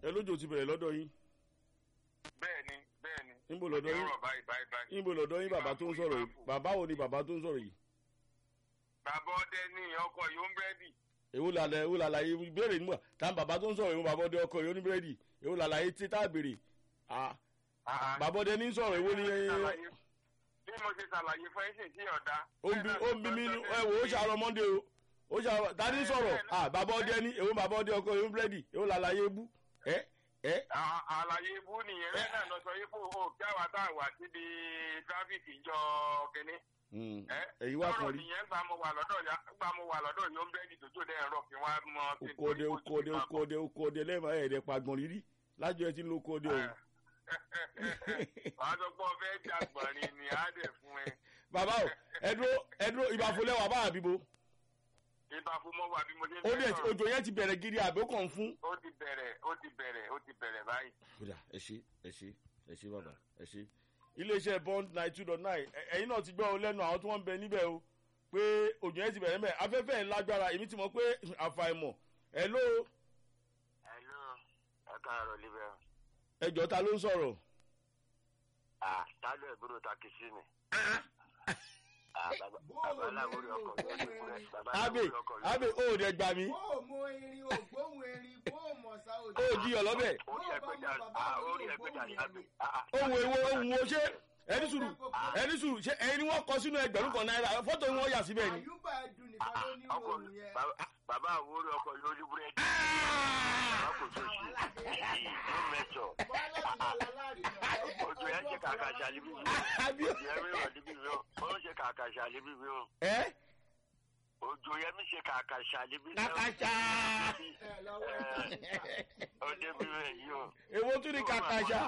ẹ lójó ti bẹ̀rẹ̀ lọ́dọ̀ yín bẹ́ẹ̀ni bẹ́ẹ̀ni. níbo lọ́dọ̀ yín Ọ̀rọ̀ báyìí báyìí báyìí. níbo lọ́dọ̀ yín bàbá tó ń sọ̀rọ̀ yìí bàbá wo ni bàbá tó ń sọ̀rọ̀ yìí bàbá ọdẹ ní ọkọ̀ yóò ń bẹ́ẹ̀dì. èwo làlẹ èwo làlàyé ìbéèrè nígbà tá bàbá tó ń sọ̀rọ̀ èwo bàbá ọdẹ ọkọ yìí oníbírẹ́dì èwo làlàyé tí tá a béèrè ah bàbá ọdẹ ní sọ̀rọ̀ èwo ni Ṣàlàyé- bí mo ṣe ṣàlàyé fún ẹ̀sìn tí ọ̀dà. ó ń bí ó ń bí mi nú ẹ wò ó ṣàrọ̀ mọ́ndé o ó ṣàrọ̀ ta ní sọ̀rọ̀ ah bàbá ọdẹ ní èwo bàbá ọdẹ ọkọ yìí oníbírẹ́dì èwo làlàyé bú ẹ ẹ À- àlàyé ibú nìyẹn bẹ́ẹ̀ náà lọ sọ yìí kó o kí àwa tá a wà síbi tráfíkì jọ kínní. Hmm, ẹ èyí wà sọ̀rọ̀ kàn rí nìyẹn gbà mo wà lọ́dọ̀ ya gbà mo wà lọ́dọ̀ yóò ń bẹ́ẹ̀dì tójú dẹ́ ẹ̀rọ kí wọ́n á mọ. sí okode nítorí kó okode ti máa bọ̀. okode okode lẹ́ẹ̀ma ẹ̀ẹ́dẹ̀ pagbọ̀n rírí lájọ ẹ ti ń lo okode o. wàá sọ pé ọfẹ jàgbọ̀nrín ni á dẹ̀ fún ẹ. bàbá o ẹdúró ẹdúró ìbàfọlẹ́ wà bá àbíbo ibà fún mọ́ wà bí mo ṣe ń ó dẹ̀ sọ̀rọ̀. òjò yẹn ti bẹ̀rẹ̀ gidi àbí ó kàn ń fún. ó ti bẹ̀rẹ̀ ó ti bẹ̀rẹ̀ ó ti bẹ̀rẹ̀ báyìí. kódà ẹ ṣe ẹ ṣe ẹ ṣe bàbá ẹ ṣe. iléeṣẹ́ bond nine two dot nine ẹ̀yin náà ti gbọ́ ọ lẹ́nu àwọn tí wọ́n ń bẹ níbẹ̀ o pé òjò yẹn ti bẹ̀rẹ̀ mẹ́ afẹ́fẹ́ ẹ̀ lágbára èmi ti mọ̀ pé àfàìmọ̀ ẹ̀ ló hello ẹ káàárọ̀ libẹ̀. ẹjọ́ ta ló ń sọ̀rọ̀. ah tálẹ̀ ìbúrò takisí ni. ah bàbá bàbá aláwòrán ọkọ̀ ló ń kúrẹ́ bàbá abe aláwòrán ọkọ̀ ló ń abe ó dẹ̀ gbà mí bó o mọ erin o gbóhùn erin bó o mọ̀ sá o. ó jiyàn lọ́bẹ̀ orí ẹgbẹ́jà ah orí ẹgbẹ́jà ni abe ah ah. ohun èwo ohun wo ṣé ẹni sùúrù ẹni sùúrù ṣé ẹni wọ́n kọ sínú ẹgbẹ̀rún kan náírà fọ́tò wọn yà síbẹ̀ ni. àyùbá ẹdùn nìkan ló ní ọkọ̀ òun yẹn. bàbá- bàbá àwòrán ọkọ̀ ló ní búrẹ́dì. bàbá kò tó ṣe ló mẹ́jọ. bọ́lá ti lọ lálárí náà. ojú ẹ ṣe kàkà ṣàlíbí mi. àbí ojú ẹ mi wà níbí mi o ó ṣe kàkà ṣàlíbí mi o. ẹ ojú ẹ mi ṣe kàkà ṣàlíbí mi o. kàkàṣà ẹ lọ́wọ́ ẹ ó débi rẹ̀ yìí o. èwo tún ní kàkàṣà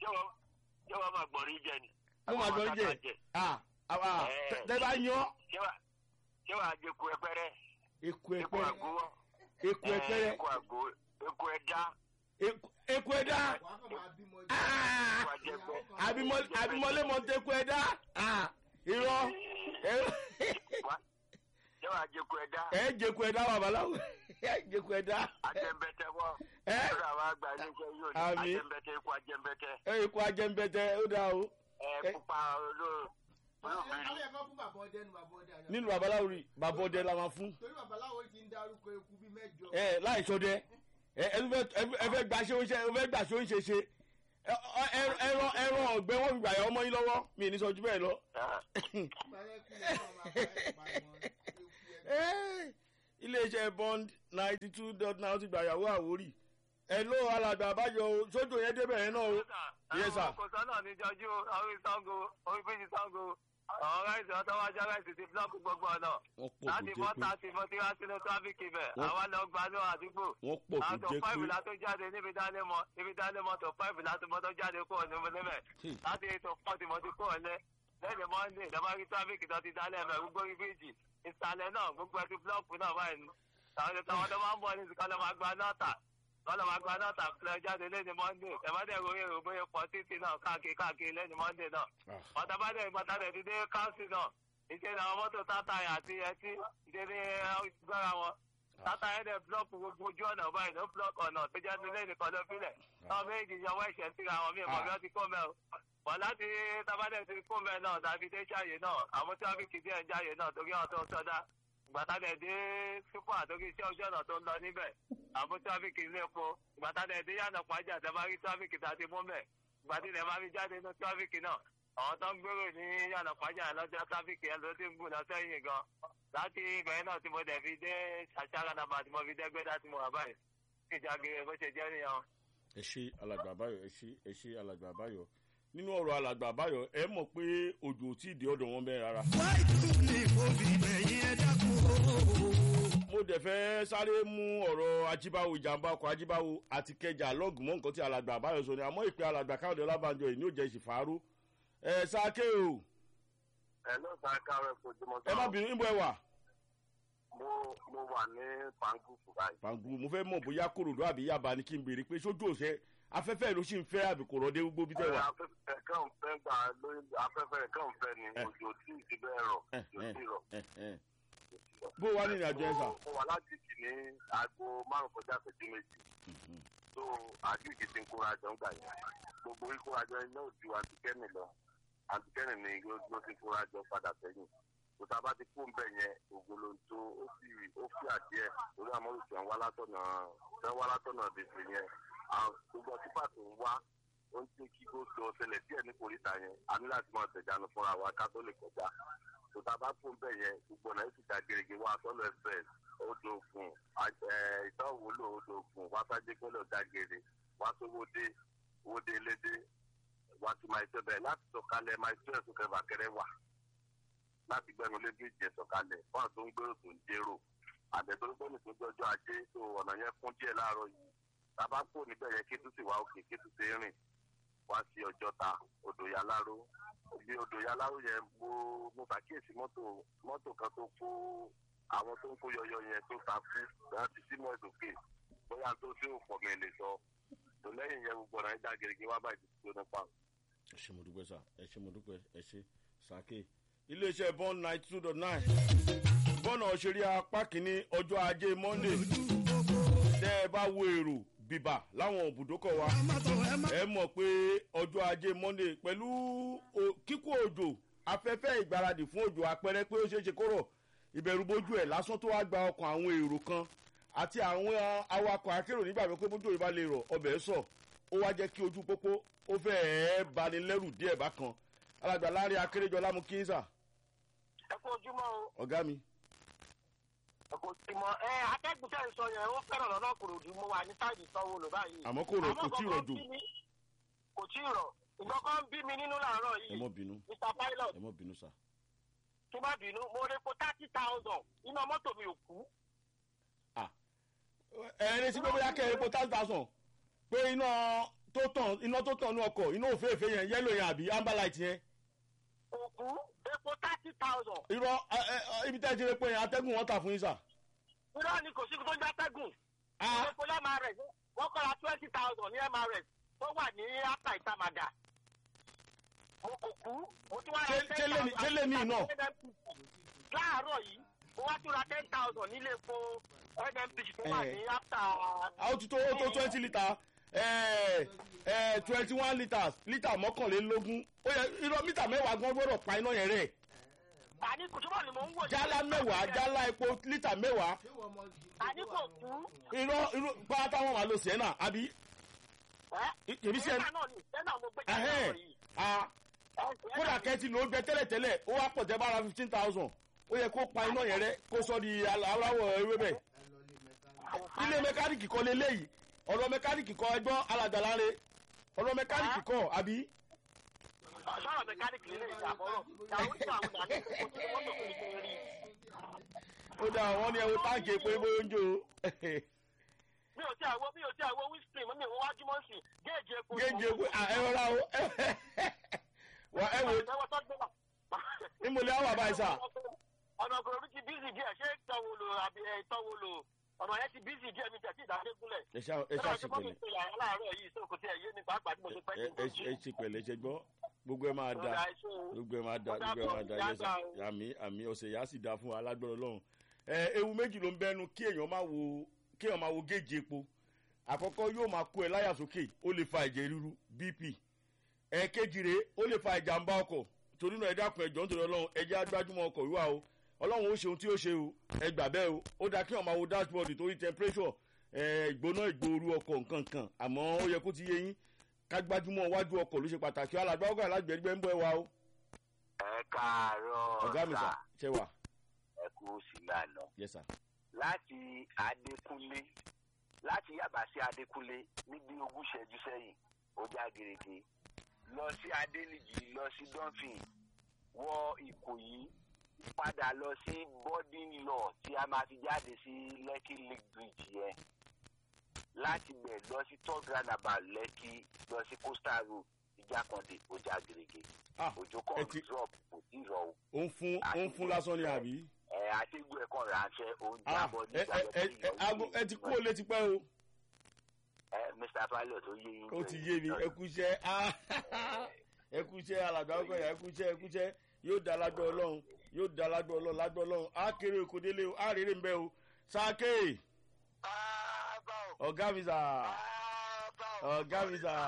ṣé wàá máa gbọ̀rí jẹ ni. mo máa gbọ́ jẹ ah ah tẹ bá yan ṣé wàá ṣé wàá jẹ eku ẹpẹrẹ eku eku ẹpẹ àgó eku ẹpẹrẹ eku àgó eku ẹja eku- eku ẹdá wà á kàn máa bímọ jẹ. Ah! eku àjẹpẹ. Abimọ- abimọlé mọ tẹku ẹdá ah irọ́ ẹ- Wá- ṣé wàá jẹ eku ẹja ẹ jẹku ẹdá babaláwo ẹ jẹku ẹdá ajẹmbẹtẹ wọ. ẹ lọ́dọ̀ àwọn àgbà iléeṣẹ́ yóò ní Àmì. ajẹmbẹtẹ eku ajẹmbẹtẹ ẹ ikú ajẹmbẹtẹ ó dáa o ẹ pupa olóò olóògbé alẹ́ ẹ̀kọ́ fún bàbá ọdẹ nu bàbá ọdẹ àná. nínú babaláwo rí bàbá ọdẹ la máa fún torí babaláwo ti ń dárúkọ eku bíi mẹ́jọ. ẹ láì sọdẹ ẹ ẹ tún fẹ́- ẹ fẹ́- ẹ fẹ́ gbà ṣe oúnjẹ ẹ fẹ́ gbà ṣe oúnjẹ ṣe ẹ ọ- ẹ- ẹran ẹran ọ̀gbẹ́ wọn fi gbà yà ọmọ yín lọ́wọ́ mi ì ní sọ ju bẹ́ẹ̀ lọ. Báyẹ̀ kú lè máa máa pa ẹ̀ pa ẹ̀ mọ́ eku ẹ̀. Eh, iléeṣẹ́ bond ninety two dot nine ti gbàyàwó àwórì ẹ ló alàgbà àbájọ o sójú yẹn débẹ̀ yẹn náà o Yes, sir. kò sọ́nà ní jọjú orí sango orí fèjì sango àwọn ráìsì ọtọ́ wájú ráìsì ti búlọ́ọ̀kù gbogbo ọ̀nà wọ́n pọ̀ láti kò bọ́ jẹ́ pé tààtì mo ti wá sínú tráfíkì bẹ̀ Wọ́n- àwa lọ gbanú àdúgbò wọ́n pọ̀ kò àtọ̀ jẹ́ fáìfù pé látó jáde níbi dálémọ níbi dálémọ tó fáìfù látó mọ́tò jáde kúrò níbi níbẹ̀ Hmm. láti ètò fọ́ọ̀tì mo ti kúrò lẹ́ lẹ́yìn mọ́ndé ìjọba rí tráfíkì tó ti dálẹ̀ mẹ́ gbogbo rí bíjì ìsàlẹ̀ náà gbogbo ẹtí búlọ́ọ̀kù náà báyìí ni àwọn táwọn tó máa ń bọ̀ ní ìsìnkú ọlọ́mọ àgbà náà tà lọ́lọ́ máa gba náà tà fúlẹ̀ jáde lẹ́yìn mọ́ndé ẹ̀mọ́dé ròyìn èrò bóyá pọ̀ títì náà káàkiri káàkiri lẹ́yìn mọ́ndé náà Ah, ọ̀tàbádẹ́ ìgbàtàdẹ̀ ti dé káńsì náà ìṣe ni àwọn mọ́tò tátàyà àti ẹtí ìṣe ní gbára wọn tátàyà dẹ̀ búlọ́ọ̀kù gbogbo ojú ọ̀nà báyìí ló búlọ́ọ̀kù ọ̀nà tó jẹ́ nílé nìkan ló fílẹ̀ táwọn méjì yanwó ẹ̀ṣẹ̀ síra àwọn míì mọ̀ bí wọ́n ti kó mẹ́ o wọ́n láti tábàdẹ̀ ti kó mẹ́ náà tàbí dé ṣàyè náà àwọn tíráfíkì díẹ̀ ń jáyè náà torí àwọn tó ń sọdá ìgbàtàdẹ̀ dé súpà torí iṣẹ́ ojú ọ̀nà tó ń lọ níbẹ̀ àwọn tíráfíkì ilé epo ìgbàtàdẹ̀ dé yànnà pàjá tẹ́ bá rí tíráfíkì tá a ti mú mẹ́ ìgbàdí lè máa fi jáde ní tíráfíkì náà àwọn tó ń gbèrò ní yànnà pàjá lọ́jọ́ tíráfíkì yẹn ló ti ń gùn lọ sẹ́yìn gan láti ìgbẹ̀yìn náà tí mo dẹ̀ fi dé ṣàṣàrà nàbà tí mo fi dé gbẹ́dá tí mo wà báyìí ìjàgìrì bó ṣe jẹ́ nìyẹn. ẹ ṣe alàgbà àbáyọ ẹ ṣe ẹ ṣe alàgbà àbáyọ nínú ọ̀rọ̀ alàgbà àbáyọ ẹ mọ̀ pé òjò ò tí ì dé ọ̀dọ̀ wọn bẹ́ẹ̀ rárá. mo dẹ̀ fẹ́ sáré mú ọ̀rọ̀ ajíbáwo ìjàmbá ọkọ̀ ajíbáwo àti kẹjà lọ́ọ̀gù mọ́ nǹkan tí alàgbà àbáyọ sọ ni àmọ́ ìpè alàgbà káyọ̀dé ọlábànjọ yìí ní òjẹ́ ìṣìfàárò ẹ sáké o ẹ ló sá kárẹ̀ kojúmọ́ ẹ má bínú níbo ẹ wà. mo mo wà ní pankuku báyìí. pàǹgù mo fẹ́ mọ̀ bóyá kòròdú àbí yaba ni kí n béèrè pé sójú òṣè afẹ́fẹ́ ló sì ń fẹ́ àbí kò rọ́dé gbogbo bí tẹ́ wà. afẹ́fẹ́ kàn fẹ́ gbà lórí afẹ́fẹ́ kàn fẹ́ ni Eh. òjò tí ì ti bẹ́ẹ̀ rọ̀ Eh, òjò eh, tí ì rọ̀. eh, eh. bó wà nínú àjọ ẹ sà. mo wà láti kì ní aago márùn kọjá ìṣẹ́jú méjì. tó àdúgbò ti ń kóra jọ ń gbà yẹn gbogbo ìkórajọ iná ò ju àtìkẹ́nì lọ àtìkẹ́nì ni ló ti kóra jọ padà sẹ́yìn tòtá bá ti kó ń bẹ̀ yẹn ògbólóńtó ó fi ó fi àdìẹ lórí àmọ́rò tí wọ́n wá látọ̀nà tí wọ́n wá látọ̀nà bèbè yẹn àwọn gbogbo ọtípà tó ń wá ó ń jẹ́ kí kó sọ ọ̀sẹ̀lẹ̀ díẹ̀ ní kòríta yẹn a ní láti máa tẹ̀jánu fúnra wa ká tó lè kọjá tòtá bá kó ń bẹ̀ yẹn gbogbo ọ̀nà èsì ìjà gèrègè wá sọ́lọ̀ ẹ̀fẹ̀ odò ògùn ìtọ́wòlò odò ògùn wá sájé kọ́lọ̀ dàgèrè wá sówódé wódé lédè wá sí máa ṣe bẹ́ẹ̀ láti sọ̀kalẹ̀ máa ṣe ẹ̀sùn kẹfàkẹrẹ wà láti gbẹnu lé bí ìjẹ sọ̀kalẹ̀ fún àwọn tó ń gbèrò tó ń jérò àbẹ̀tọ́lùpọ̀nì tó jọjọ́ ajé tó ọ̀nà yẹn kún díẹ̀ láàárọ̀ yìí tábà kó níbẹ̀ yẹn kí tó sì wá òkè kí tó sì rìn wá sí ọjọ́ta odò yaláró bí odò yaláró yẹn mo mo ṣàkíyèsí mọ́tò mọ́tò kan tó kó àwọn tó ń kó yọyọ yẹn tó ta kú láti símọ́ ìdòkè bóyá tó tí ò pọ̀ mi lè sọ tó lẹ́yìn yẹn gbogbo ọ̀nà ìdá gèrègè wá báyìí tó nípa. ẹ ṣe mo dúpẹ́ sá ẹ ṣe mo dúpẹ́ ẹ ṣe sàkè iléeṣẹ́ bond ninety two dot nine bọ́nà òṣèré apá kìíní ọjọ́ ajé monday tẹ́ ẹ bá wo èrò bìbà láwọn òbúdókọ̀ wa ẹ mọ̀ pé ọjọ́ ajé monday pẹ̀lú kíkó òjò afẹ́fẹ́ ìgbáradì fún òjò àpẹẹrẹ pé ó ṣeé ṣe kóró ìbẹ̀rù bójú ẹ̀ lásán tó wá gba ọkàn àwọn èrò kan àti àwọn awakọ̀ akérò nígbàgbọ́ pé bójú ìbá lè rọ̀ ọbẹ̀ sọ̀ ó wá jẹ́ kí ojú pópó ó fẹ́ẹ́ bani lẹ́rù díẹ̀ bákan alàgbà láàrin akérèjọ lámú kíńsà ẹ kú ojúmọ́ o ọ̀gá mi. ẹ kú ojúmọ́ ẹ atẹ́gùn tẹ̀ ń sọ yẹn ó fẹ́ràn lọ́nà kòròdú mo wà ní táìdì sanwó lò báyìí. àmọ́ kò rọ̀ kò tí ì rọ̀ jò kò tí ì rọ̀ nǹkan kan bí mi nínú làárọ̀ ẹ yìí mọ́ bínú mr pilot ẹ mọ́ bínú sá. tó bá bínú mo rí po thirty thousand iná mọ́tò mi ò kú. ẹ ẹ retí pé bóyá kẹ́ ẹ epo ten thousand pé iná tó tàn iná tó tàn ní ọkọ̀ iná òféèfé yẹn yẹ́lò yẹn àbí amber light yẹn kò kú epo thirty thousand. irọ́ ẹ, ẹ, ẹ, ibi tẹ́ ẹ ti rí pé yẹn atẹ́gùn wọn tà fún yín sà. irọ́ ni kò sí tó ń játẹ́gùn. Ah, epo ní mrs wọ́n kọ́ra twenty thousand ní mrs tó wà ní apá ìtamàdà. mo kò kú mo tún wá ra Ṣé- ten ṣé lèmi- ṣé lèmi náà? láàárọ̀ yìí mo wá tún ra ten thousand nílé epo nnpc tó wà Eh. ní after. a ó ti tó ó tó twenty litre twenty one litres lítà mọ́kànlélógún ó yẹ irọ́ mítà mẹ́wàá gan gbọ́dọ̀ pa iná yẹn rẹ̀ àní kùtùbọ̀ ni mò ń wò. jálá mẹ́wàá jálá epo lítà mẹ́wàá ṣé wọ́n mọ jì àní kò kú. irọ́ irọ́ pátá wọn wà lọ sienna àbí ẹ́ èmi sí ẹ sẹ́nà náà ni sẹ́nà mo gbé jáde ẹhẹ́n láàárọ̀ yìí. ah kódà kẹ́tì ló gbẹ tẹ́lẹ̀tẹ́lẹ̀ ó wá pọ̀ tẹ́ bára fifteen thousand ó yẹ kó pa iná yẹn rẹ kó sọ di aláwọ̀ ewébẹ̀ ẹ lọ lé mẹkáníkì. ilé mẹkáníìkì kọ́ leléyìí ọ̀rọ̀ mẹkáníìkì kọ́ ẹgbọ́n alàgbàláre ọ̀rọ̀ mẹkáníìkì kọ́ àbí sọ̀rọ̀ mẹkáníìkì lè ṣàbọ̀rọ̀ ìyàwó tí àwọn ìdáná ìkókó tí wọ́n tó fi ṣe rí. ó dà wọ́n ní ẹwọ́ táǹkì epo epo oúnjẹ o mi ò tí àwọ mi ò tí àwọ wíṣítì mi ò wájú mọ́ sí géèjì epo. géèjì epo ẹ rọra o wà ẹ wò ẹwọ tó gbé wà. nímọ̀lẹ́ àwọn àbáyé sà ọ̀nà ògùrò ti bísí díẹ̀ ṣé tọ́wọ́ lò àbí ẹ̀ tọ́wọ́ lò ọ̀nà yẹn ti bísí díẹ̀ mi tẹ̀ sí ìdádégúnlẹ̀. ẹ ṣá ẹ ṣá ṣe pẹ̀lẹ́ ṣe yàrá láàárọ̀ yìí sóko tí ẹ yé mi pàápàá tí mo ṣe pẹ́ ẹ ẹ ẹ ṣe pẹ̀lẹ́ ṣe gbọ́ gbogbo ẹ máa da gbogbo ẹ máa da gbogbo ẹ máa da yẹ sà àmì àmì ọ̀sẹ̀ yà á sì da fún wa alágbọ̀rọ̀ lọ́hùn ẹ ewu méjì ló ń bẹnu kí èèyàn máa wo kí èèyàn máa wo géèjì epo àkọ́kọ́ yóò máa kó ẹ láyà sókè ó lè fa ẹ̀jẹ̀ ríru bp ẹ̀ẹ́kejì rèé ó lè fa ìjàmbá ọkọ̀ torí náà ẹ dákun ẹjọ́ nítorí ọlọ́run ẹ jẹ́ agbájúmọ́ ọkọ̀ wíwá o ọlọ́run ó ṣe ohun tí ó ṣe o ẹ gbà bẹ́ẹ̀ o ó dáa kí wọ́n máa wo dashboard torí temperature ẹ̀ ìgbóná ìgbòoru ọkọ̀ nǹkan kan àmọ́ ó yẹ kó ti yé yín ká gbájúmọ́ wájú ọkọ̀ ló ṣe pàtàkì alàgbà ọgọ́ alágbẹ̀ẹ́gbẹ́ ń bọ́ ẹ wa o ẹ káàárọ̀ ọ̀gá mi sà ṣe wà ẹ kú sí lànà yes sir láti adékúnlé láti yàbá sí adékúnlé níbi ogún ṣẹ́jú sẹ́yìn ó já gerege lọ sí adélìjì lọ sí dọ́fìn wọ ìkòyí padà lọ sí boarding law tí a máa fi jáde sí lekki lake bridge yẹn láti bẹ̀ lọ sí third roundabout lẹ́kì lọ sí coastal road ìjàkọ̀dé ó já gerege ah òjò ẹ kan ti- drop kò tí ì rọ o ó ń fún ó ń fún lásán ni àbí ẹ àtẹ̀gbọ́ ẹ̀kọ́ ránṣẹ́ oúnjẹ ah abọ́ ẹ ẹ ẹ ẹ aago- ẹ ti kú ó lé ti pẹ́ o ẹ mr pilot ó yé yín ó ti yé mi ẹ kú iṣẹ́ ah ẹ kú iṣẹ́ alàgbà ọgọ́ yà ẹ kú iṣẹ́ ẹ kú iṣẹ́ yóò da lágbọ́ ọlọ́run yóò da lágbọ́ ọlọ́run lágbọ́ ọlọ́run á kéré oko délé o á rèrè ń bẹ́ o sáké ọ̀gá mi sà ọ̀gá mi sà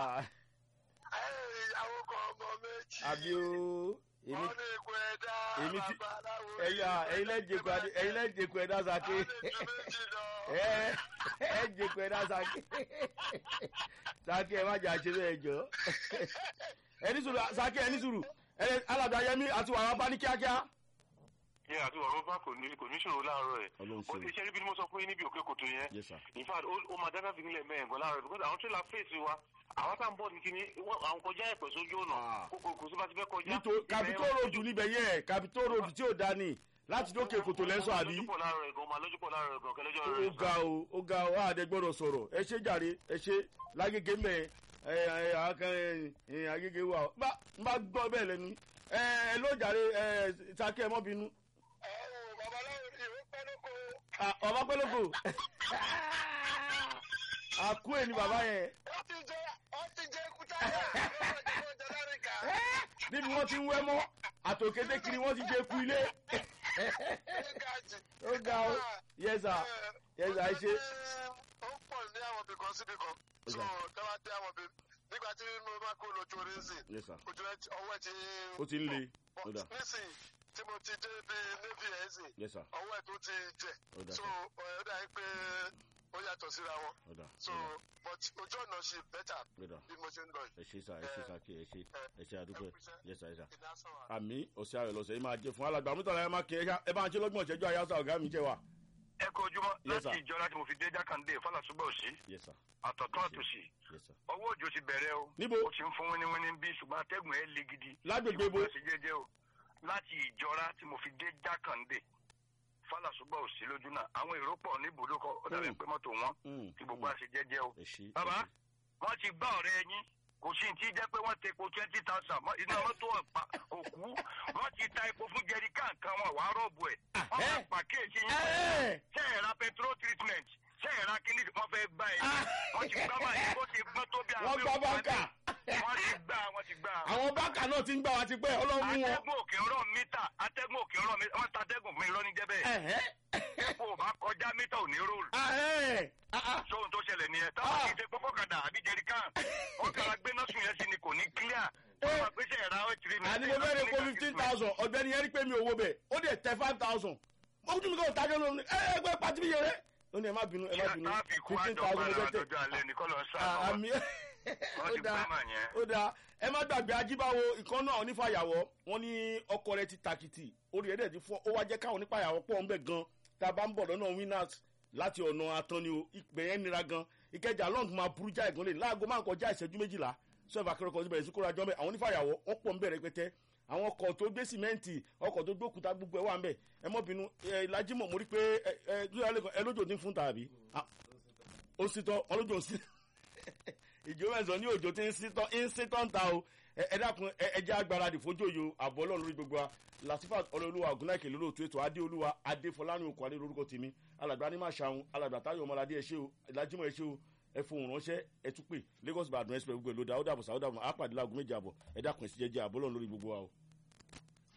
ìyàwó kan ọmọ méjì. àbí o èmi wọ́n ní ikú ẹ̀dá èmi ti- babaláwo. ẹ̀yà ẹ̀yin lẹ́jẹ̀kọ̀ adé ẹ̀yin lẹ́jẹ̀kọ̀ ẹ̀dá sàké wọ́n lè ju méjì lọ. ẹ ẹ jẹ̀kọ̀ ẹ̀dá sàké sàké ẹ má jà ṣe bẹ́ẹ̀ jọ ẹni sùúrù sàké ẹni sùúrù ẹ alàgbà yẹmi àti wàrà bá ní kíákíá. yẹ àti ọ̀rọ̀ bá kò ní kò ní ṣòro láàárọ̀ ẹ̀ Ọlọ́run ó ṣeun. ti ṣe níbi ni mo sọ fún yín níbi òkè kòtò yẹn yes sir in fact ó ó máa dáná fi nílẹ̀ mẹ́rin gan láàárọ̀ because àwọn tírélà fèsì wa àwọn tá à ń bọ̀ ní kíní wọ́n- àwọn kọjá ẹ̀pẹ̀ sójú ọ̀nà Ah. kókò kò sí bá ti fẹ́ kọjá. nítorí capitol road níbẹ̀ yẹn capitol road tí ò dání láti dókè kòtò lẹ́sọ̀ àbí. lójúpọ̀ láàárọ̀ ẹ̀ gan máa lójúpọ̀ láàárọ̀ ẹ̀ gan kẹlẹ́jọ́ ó rẹ̀ ga o ó ga o àdé gbọ́dọ̀ sọ̀rọ̀ ẹ ṣe jàre ẹ ṣe lágége mẹ ẹ ẹ àkàn ẹ àgége wà ó bá n bá gbọ́ bẹ́ẹ̀ lẹ́nu ẹ ẹ ló jàre ẹ sàkẹ́ ẹ mọ́ bínú ẹ wò babaláwo ni ìwé pẹ́ lóko. Ah, ọba pẹ́lẹ́kọ̀ àkú ẹ̀ ni bàbá yẹn wọ́n ti jẹ wọ́n ti jẹ kúta yẹn. wọ́n ti jẹ lárìkà. níbi wọ́n ti ń wẹ́ mọ́ àtòkété kiri wọ́n ti jẹ́ ku ilé ní gàjì. ó ga o yẹ́sà yẹ́sà ẹ ṣe ó pọ̀ ní àwọn ibì kan síbi kan. Ó so dà. tẹ́wá dé àwọn ibì nígbà tí mo bá kó lójú orí ń sìn. yẹ́sà ojú ẹ ti ọwọ́ ẹ ti. ó ti ń le ó dà nísìnyí tí mo ti dé bí navy ẹ̀ ń sìn yẹ́sà ọwọ́ ẹ̀ tó ti jẹ̀. ó dà so ó dà pé ó yàtọ̀ síra wọn. ó dà so but ojú ọ̀nà ṣe better ó dà bí mo ṣe ń lọ yìí. ẹ ṣe sà ẹ ṣe sàkè ẹ ṣe ẹ ṣe àdúgbò yẹ́sà yẹ́sà. ìdásọ̀rọ̀ àmì ọ̀sẹ̀ ayọ̀ lọ́sẹ̀ yìí máa jẹ fún alàgbà mọ́tàlá ẹ máa kí ẹ ṣá- ẹ bá ń ṣe lọ́gbọ̀n ìṣẹ́jú ayáṣà ọ̀gá mi jẹ́ wa. ẹ kó ojúmọ́ Yes, sir. láti ìjọ láti mo fi dé jákàndé fàlàsúgbà òsì yes sir àtọ̀tún àtòsì yes sir. ọwọ́ òjò ti bẹ̀rẹ̀ o níbo ó ti ń fún wíníwíní bí ṣùgbọ́n atẹ́gùn ẹ̀ le gidi lágbègbè bo ṣe jẹ́jẹ́ o láti ìjọra tí mo fi dé jákàndé fàlàsúgbà òsì lójú náà àwọn èrò pọ̀ ní ibùdókọ̀ ó dàbí Mm. pé mọ́tò wọn Mm, tí gbogbo mm. àṣẹ jẹ́jẹ́ o ẹ ṣe ẹ Bàbá? ṣe. wọ́n ti gbá ọ̀rẹ́ yín kò sí ti jẹ́ pé wọ́n ti epo twenty thousand iná mọ́tò ọ̀pá kò kú wọ́n ti ta epo fún jẹrí káàkan wọn wàá rọ́ọ̀bù ẹ̀ wọ́n máa pàkíyèsí yín Ẹ́! ṣe é ra petrol treatment ṣe é ra kíní wọ́n fẹ́ gbá ẹ̀ Ah! wọ́n ti gbá báyìí bó ti gbọ́n tó bí wọ́n gbá báńkà wọ́n ti gbá wọ́n ti gbá. àwọn báńkà náà ti ń gbà wá ti pẹ́ ọlọ́run mú wọn. atẹ́gùn òkè ọ̀rọ̀ mítà atẹ́gùn òkè ọ̀rọ̀ mítà wọ́n ta atẹ́gùn fún mi lọ́ní jẹ́ bẹ́ẹ̀ Ẹ̀hẹ́. kó o bá kọjá mítà ò ní róòlù Ahẹ́. Ah, ah. sóhun tó ṣẹlẹ̀ nìyẹn táwọn Ah. kì í ṣe pọ́pọ́kadà àbí jẹ̀ríkàn wọ́n kàrà gbé náà sùn yẹn sí ni kò ní clear wọ́n máa gbéṣẹ́ ẹ̀rá ọ̀ tìrì mi. àní mo fẹ́ rẹ̀ kó fifteen thousand ọ̀gbẹ́ni yẹn rí pé mi ò wo bẹ̀ ó dẹ̀ tẹ five thousand mo kún mi kò tájọ́ lónìí ẹ ẹ gbé pàtí mi yẹrẹ ó ní ẹ má bínú ẹ má bínú tráfíkù fifteen àjọpọ̀ thousand mo fẹ́ tẹ àjọjọ́ alẹ́ ní kọ́lọ́ Ah, sáà àmì wọ́n ó ti dáa gbé mà yẹn. ó dáa ẹ má gbàgbé ajíbáwo ìkan náà onífàyàwọ́ wọn ní ọkọ rẹ ti tàkìtì orí ẹ̀dẹ̀ ti fọ́ ó wá jẹ́ káwọn onífàyàwọ́ pọ̀ ńbẹ̀ gan tá a bá ń bọ̀ lọ́nà winners láti ọ̀nà atọ́ni o ìpè yẹn nira gan ìkẹjà long máa burú já ìgúnlẹ̀ láago máa ń kọjá ìṣẹ́jú méjìlá sọ́ọ̀bù akérèkọ́ ti bẹ̀rẹ̀ sí kóra jọ́mẹ́ àwọn onífàyàwọ́ wọ́n pọ̀ ńbẹ̀ rẹpẹtẹ àwọn ọkọ̀ tó gbé sìmẹ́ǹtì ọkọ̀ tó gbókúta gbogbo ẹ̀ wà ńbẹ̀ ẹ mọ́ bínú ẹ ìlàjímọ̀ mo rí pé ẹ ẹ ẹ lójó ní fún tàbí ó sì tọ́ ọlójó sí ìjọ mẹ́sàn-án ní òjò tí ń sítọ́ ń sítọ́ ń ta o ẹ ẹ dákun ẹ ẹ jẹ́ agbáradì fojú òyò àbọ̀ ọlọ́run lórí gbogbo wa latifat ọlọ́ọ̀lùwà ògúnnáìkè lórí òtún ètò adéolúwa adéfọlánú okò adé lórúkọ tèmi alàgbà ní máa ṣàwọn alàgbà táyọ̀ ọmọládé ẹ ṣé o ìlàjímọ̀ ẹ ṣé o ẹ fohùn ránṣẹ́ ẹ tún pè lagos ìbàdàn express gbogbo èlò dáúdà bọ̀sà dáúdà bọ̀ àpàdé láago méjì àbọ̀ ẹ dákun ẹ sì jẹ́ jẹ́ àbọ̀ ọlọ́run lórí gbogbo wa o.